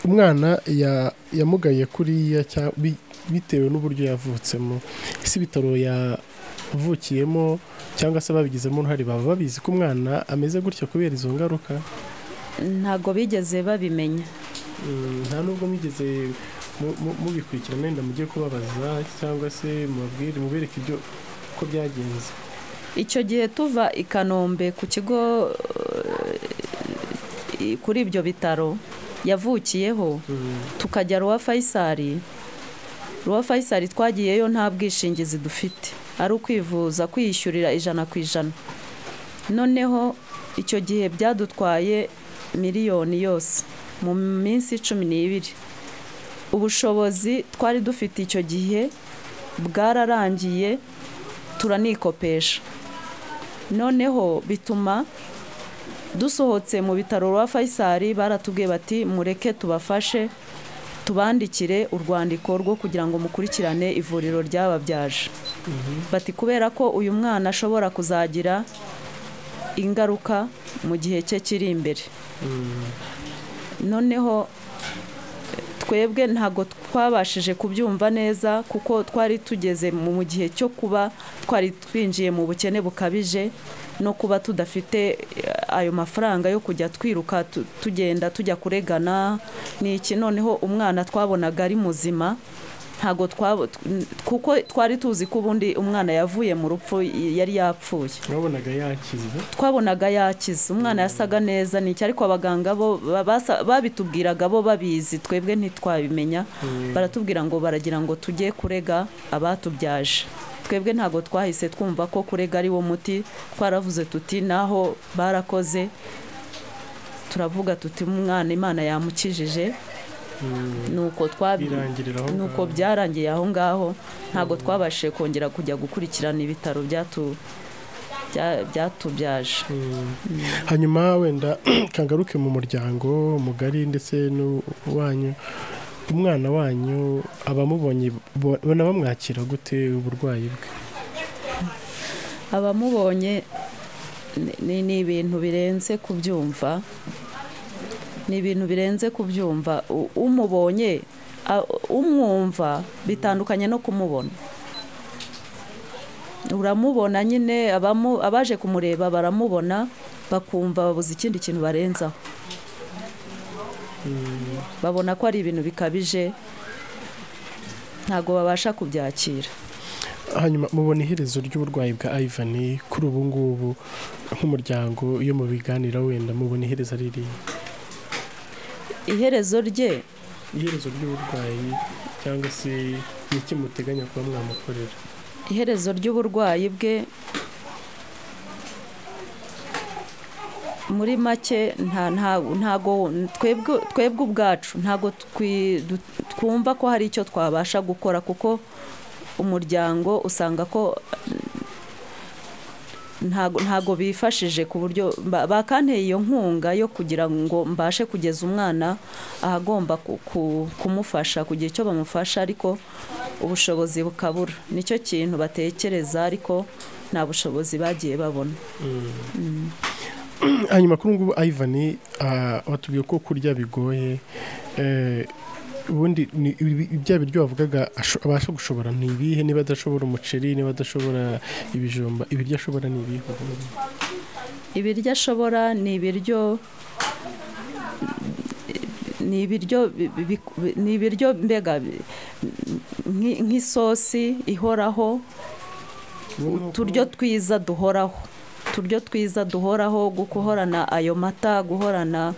umwana ya- yamugaye kuriya cya- bi- bitewe n'uburyo yavutsemo ese ibitaro yavukiyemo cyangwa se babigizemo uruhare baba babizi ko umwana ameze gutya kubera izo ngaruka ntago bigeze babimenya Mm, nta nubwo mugeze mu- mu- mubikurikira wenda mujye kubabaza cyangwa se mubabwire mubereke ibyo uko byagenze icyo gihe tuva i kanombe ku kigo eh, kuri ibyo bitaro yavukiyeho Mm, tukajya ruwa fayisari ruwa fayisari twagiyeyo nta bwishingizi dufite ari ukwivuza kwiyishyurira ijana ku ijana noneho icyo gihe byadutwaye miliyoni yose mu minsi cumi n'ibiri ubushobozi twari dufite icyo gihe bwararangiye turanikopesha noneho bituma dusohotse mu bitaro rwa fayisari baratubwiye bati mureke tubafashe tubandikire urwandiko rwo kugira ngo mukurikirane ivuriro ryababyaje bati kubera ko uyu mwana ashobora kuzagira ingaruka mu gihe cye kiri imbere noneho twebwe ntabwo twabashije kubyumva neza kuko twari tugeze mu gihe cyo kuba twari twinjiye mu bukene bukabije no kuba tudafite ayo mafaranga yo kujya twiruka tu- tugenda tujya kuregana ni iki noneho umwana twabonaga ari muzima ntabwo twabo tw- kuko twari tuzi ko ubundi umwana yavuye mu rupfu yari yapfuye twabonaga yakize twabonaga yakize umwana yasaga neza ni iki ariko abaganga bo ba- basa- babitubwiraga bo babizi twebwe ntitwabimenya baratubwira ngo baragira ngo tujye kurega abatubyaje twebwe ntabwo twahise twumva ko kurega ari wo muti twaravuze tuti naho barakoze turavuga tuti umwana imana yamukijije nuko twabi birangirira aho nuko ngaho. byarangiye aho ngaho ntabwo twabashije kongera kujya gukurikirana ibitaro byatu- bya- byatubyaje hanyuma wenda kangaruke mu muryango mugari ndetse n'uwanyu umwana wanyu abamubonye bo- bona bamwakira gute uburwayi bwe abamubonye ni- ni ni ibintu birenze kubyumva ni ibintu birenze kubyumva U- umubonye a- umwumva bitandukanye no kumubona uramubona nyine abamu- abaje kumureba baramubona bakumva babuze ikindi kintu barenzaho babona ko ari ibintu bikabije ntabwo babasha kubyakira hanyuma mubona iherezo ry'uburwayi bwa ivan kuri ubu ngubu nk'umuryango iyo mubiganira wenda mubona iherezo ari irihe iherezo rye iherezo ry'uburwayi cyangwa se ni iki muteganya kuba mwamukorera iherezo ry'uburwayi bwe muri make nta nta- ntago twebwe twebwe ubwacu ntago twi- du- twumva ko hari icyo twabasha gukora kuko umuryango usanga ko ntago ntago bifashije ku buryo ba- bakanteye iyo nkunga yo kugira ngo mbashe kugeza umwana ahagomba ku- ku- kumufasha kugira icyo bamufasha ariko ubushobozi bukabura nicyo kintu batekereza ariko nta bushobozi bagiye babona hanyuma kuri ubu ngubu ivan watubwiye ko kurya bigoye eh, ubundi ni- ibi- bya biryo wavugaga asho- abasha gushobora ni ibihe niba adashobora umuceri niba adashobora ibijumba ibiryo ashobora ni ibihe ubundi? ibiryo ashobora ni ibiryo ni ibiryo bi- bi- bi- ni ibiryo mbega bi- nk'i- nk'isosi ihoraho uturyo twiza duhoraho uturyo twiza duhoraho gu- guhorana ayo mata guhorana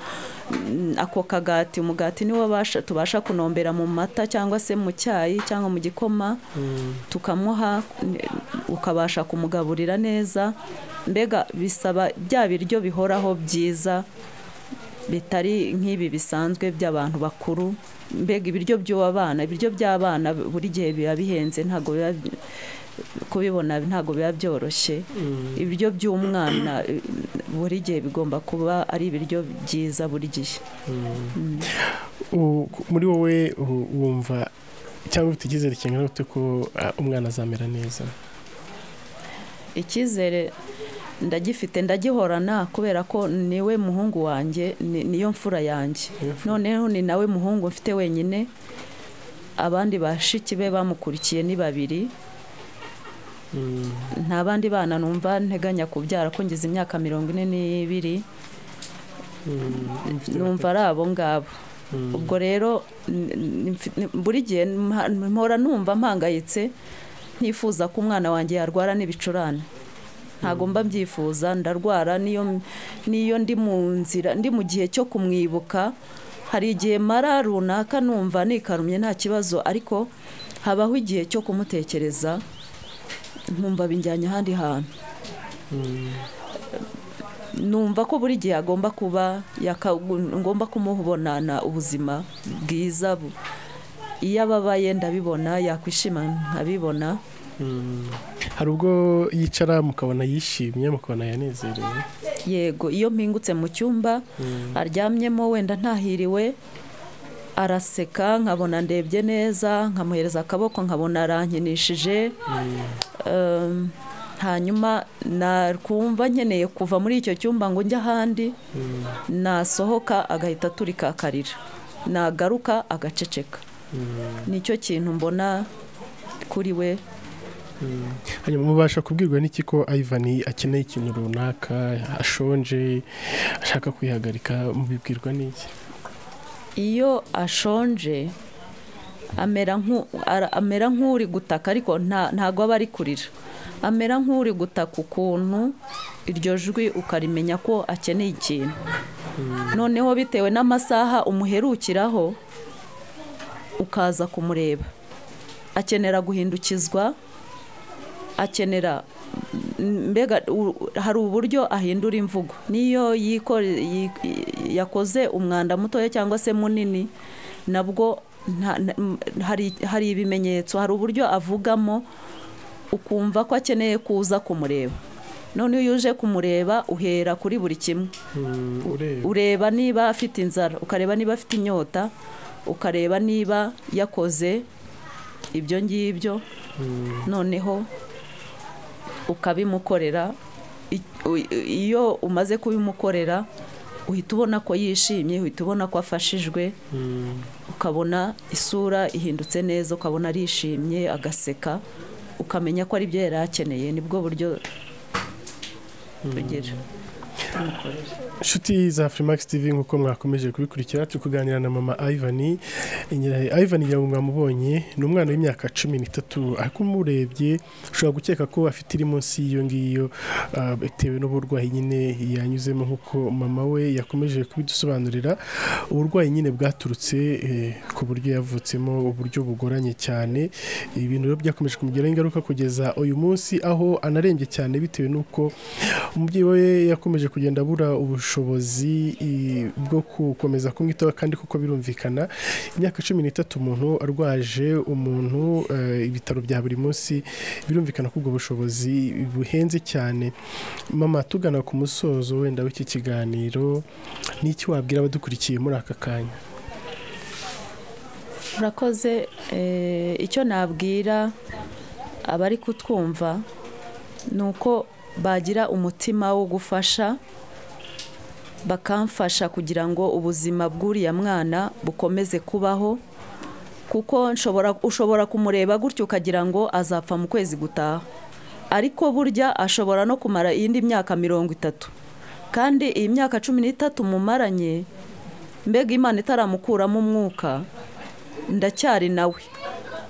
mm, ako kagati umugati niwo abasha- tubasha kunombera mu mata cyangwa se mu cyayi cyangwa mu gikoma tukamuha n- ukabasha kumugaburira neza mbega bisaba bya biryo bihoraho byiza bitari nk'ibi bisanzwe by'abantu bakuru mbega ibiryo by'abana ibiryo by'abana buri gihe biba bihenze ntabwo biba kubibona ntabwo biba byoroshye ibiryo by'umwana eh, buri gihe bigomba kuba ari ibiryo byiza buri gihe U- ku- muri wowe u- wumva cyangwa ufite icyizere kingana gute ko ah, umwana azamera neza icyizere ndagifite ndagihorana kubera ko niwe muhungu wanjye ni- niyo mfura yanjye noneho ni nawe muhungu mfite wenyine abandi bashiki be bamukurikiye ni babiri nta bandi bana numva nteganya kubyara ko ngize imyaka mirongo ine n'ibiri numva ari abo ngabo ubwo rero n- n- mfi- n- buri gihe mha- mpora numva mpangayitse ntifuza ko umwana wanjye yarwara n'ibicurane ntabwo mba mbyifuza ndarwara niyo niyo ndi mu nzira ndi mu gihe cyo kumwibuka hari igihe mara runaka numva nikarumye nta kibazo ariko habaho igihe cyo kumutekereza nkumva binjyanye ahandi hantu numva ko buri gihe agomba kuba yaka- ngomba kumubonana ubuzima bwiza bu- iyo ababaye ndabibona yakwishima nkabibona hari ubwo yicara mukabona yishimye mukabona yanezerewe yego iyo mpingutse mu cyumba aryamyemo wenda ntahiriwe araseka nkabona ndebye neza nkamuhereza akaboko nkabona arankinishije Ehm, hanyuma nakumva nkeneye kuva muri icyo cyumba ngo njye ahandi nasohoka agahita aturika akarira nagaruka agaceceka nicyo kintu mbona kuri we hanyuma mubasha kubwirwa n'iki ko ayivani akeneye ikintu runaka ashonje ashaka kwihagarika mubibwirwa n'iki iyo ashonje amera nk'u- ara- amera nk'uri gutaka ariko nta- ntago aba ari kurira amera nk'uri gutaka ukuntu iryo jwi ukarimenya ko akeneye ikintu noneho bitewe n'amasaha umuherukiraho ukaza kumureba akenera guhindukizwa akenera m- mbega u- hari uburyo ahindura imvugo niyo yikore yi- yi- yakoze umwanda mutoya cyangwa se munini nabwo nta- na- m- hari hari ibimenyetso hari uburyo avugamo ukumva ko akeneye kuza kumureba none iyo uje kumureba uhera kuri buri kimwe ureba ureba niba afite inzara ukareba niba afite inyota ukareba niba yakoze ibyo ngibyo noneho ukabimukorera I- u- iyo umaze kubimukorera uhita ubona ko yishimye uhita ubona ko afashijwe ukabona isura ihindutse neza ukabona arishimye agaseka ukamenya ko ari byo yari akeneye nibwo buryo tugira inshuti za furimax tv nk'uko mwakomeje kubikurikira turi kuganira na mama ayivani ayivani ngira ngo mwamubonye ni umwana w'imyaka cumi n'itatu ariko umurebye ushobora gukeka ko afite iri munsi y'iyo ngiyo ah, bitewe n'uburwayi nyine yanyuzemo nk'uko mama we yakomeje kubidusobanurira uburwayi nyine bwaturutse eh, ku buryo yavutsemo uburyo bugoranye cyane ibintu rero byakomeje kumugiraho ingaruka kugeza uyu munsi aho anarembye cyane bitewe n'uko umubyeyi we yakomeje kugenda abura ubushobozi i- bwo gukomeza kumwitaho kandi kuko birumvikana imyaka cumi n'itatu umuntu arwaje umuntu eh, ibitaro bya buri munsi birumvikana ko ubwo bushobozi buhenze cyane mama tugana ku musozo wenda w'iki kiganiro n'iki wabwira abadukurikiye muri aka kanya murakoze eh, icyo nabwira abari kutwumva ni uko bagira umutima wo gufasha bakamfasha kugira ngo ubuzima bw'uriya mwana bukomeze kubaho kuko nshobora ushobora kumureba gutyo ukagira ngo azapfa mu kwezi gutaha ariko burya ashobora no kumara iyindi myaka mirongo itatu kandi iyi myaka cumi n'itatu mumaranye mbega imana itaramukuramo umwuka ndacyari nawe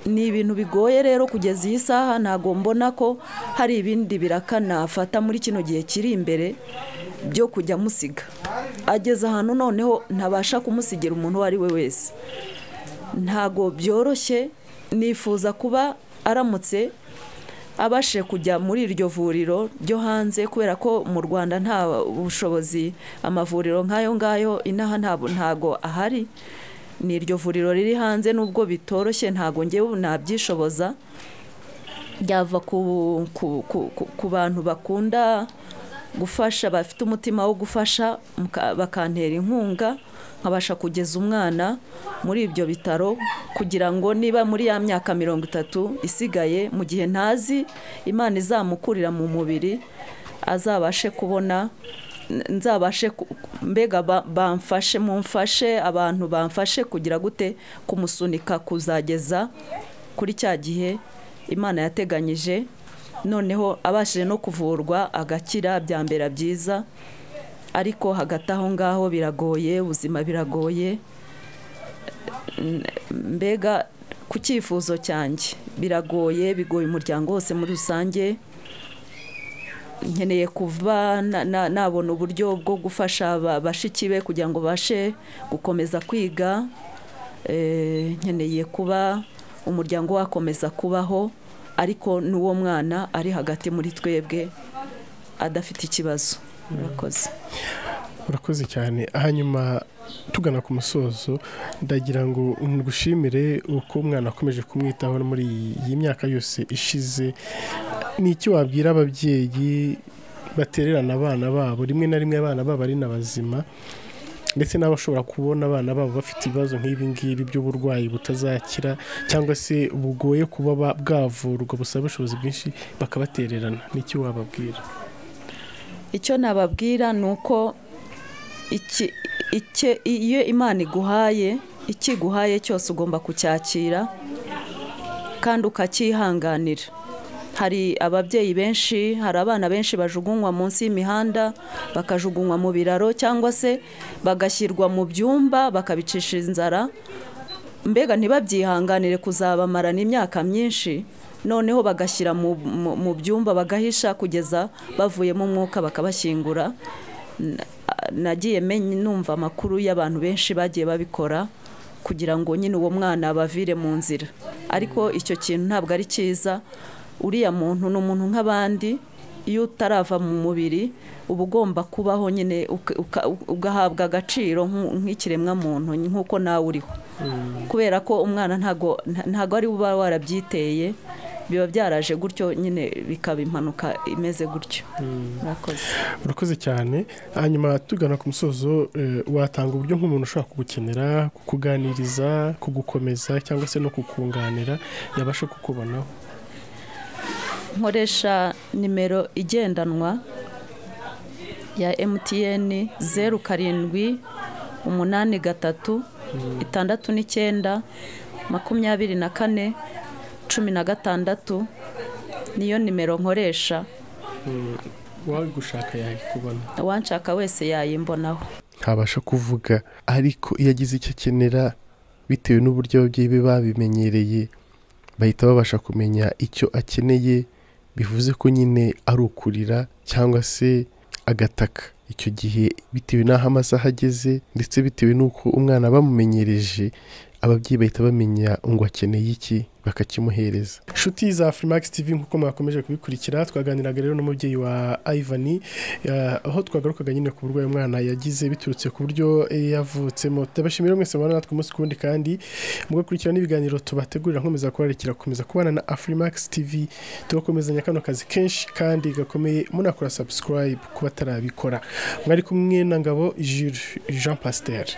ni ibintu bigoye rero kugeza iyi saha ntabwo mbona ko hari ibindi biraka nafata muri kino gihe kiri imbere byo kujya musiga ageze ahantu noneho ntabasha kumusigira umuntu uwo ari we wese ntabwo byoroshye nifuza kuba aramutse abashe kujya muri iryo vuriro ryo hanze kubera ko mu rwanda nta bushobozi amavuriro nk'ayo ngayo inaha ntabwo ntago ahari ni iryo vuriro riri hanze n'ubwo bitoroshye ntabwo ngewe nabyishoboza ryava ku, ku, ku, ku, ku bantu bakunda gufasha bafite umutima wo gufasha muka- bakantera inkunga nkabasha kugeza umwana muri ibyo bitaro kugira ngo niba muri ya myaka mirongo itatu isigaye mu gihe ntazi imana izamukurira mu mubiri azabashe kubona n- nzabashe ku- mbega ba- bamfashe mumfashe abantu bamfashe kugira gute kumusunika kuzageza kuri cya gihe imana yateganyije noneho abashije no kuvurwa agakira byambera byiza ariko hagati aho ngaho biragoye ubuzima biragoye N- mbega ku cyifuzo cyanjye biragoye bigoye umuryango wose muri rusange nkeneye kuva na- na- nabona uburyo bwo gufasha aba- bashiki be kugira ngo bashe gukomeza kwiga Eh, nkeneye kuba umuryango wakomeza kubaho ariko n'uwo mwana ari hagati muri twebwe adafite ikibazo murakoze urakoze cyane hanyuma tugana ku musozo ndagira ngo ngushimire uko umwana akomeje kumwitaho muri iyi myaka yose ishize ni iki wabwira ababyeyi batererana abana babo rimwe na rimwe abana babo ari na bazima ndetse n'abashobora kubona abana babo bafite ibibazo nk'ibi ngibi by'uburwayi butazakira cyangwa se bugoye kuba bwavurwa busaba ubushobozi bwinshi bakabatererana n'icyo wababwira icyo nababwira ni uko iki- icye- iyo imana iguhaye ikiguhaye cyose ugomba kucyakira kandi ukacyihanganira hari ababyeyi benshi hari abana benshi bajugunywa munsi y'imihanda bakajugunywa mu biraro cyangwa se bagashyirwa mu byumba bakabicisha inzara mbega ntibabyihanganire kuzabamarana imyaka myinshi noneho bagashyira mu, mu, mu byumba bagahisha kugeza bavuyemo umwuka bakabashyingura N- a- nagiye menya numva amakuru y'abantu benshi bagiye babikora kugira ngo nyine uwo mwana abavire mu nzira ariko icyo kintu ntabwo ari cyiza uriya muntu ni umuntu nk'abandi iyo utarava mu mubiri uba ugomba kubaho nyine uka- uka- ugahabwa agaciro nk'u- nk'ikiremwamuntu nk'uko nawe uriho kubera ko umwana ntago nta- ntago ari uba warabyiteye biba byaraje gutyo nyine bikaba impanuka imeze gutyo murakoze urakoze cyane hanyuma tugana ku musozo eh, watanga uburyo nk'umuntu ushobora kugukenera kukuganiriza kugukomeza cyangwa se no kukunganira yabasha kukubonaho nkoresha nimero igendanwa ya emutiyeni zeru karindwi umunani gatatu itandatu n'icyenda makumyabiri na kane cumi na gatandatu niyo nimero nkoresha uwagushaka yayikubona uwanshaka wese yayimbonaho ntabasha kuvuga ariko iyo agize icyo akenera bitewe n'uburyo ababyeyi be babimenyereye bahita babasha kumenya icyo akeneye bivuze ko nyine ari ukurira cyangwa se agataka icyo gihe bitewe n'aho amasaha ageze ndetse bitewe n'uko umwana bamumenyereje ababyeyi bahita bamenya ngo akeneye iki bakakimuhereza inshuti za furimax tv nk'uko mwakomeje kubikurikira twaganiraga rero n'umubyeyi wa ivani eh, aho twagarukaga nyine ku burwayi umwana yagize biturutse ku buryo eh, yavutsemo turabashimira mwese mubana natwe umunsi ku wundi kandi mugakurikira n'ibiganiro tubategurira nkomeza kubarikira gukomeza kubana na afurimax tv tugakomezanya kano kazi kenshi kandi gakomeye munakora subscribe ku batarabikora mwari kumwe na ngabo jules jean pasiteri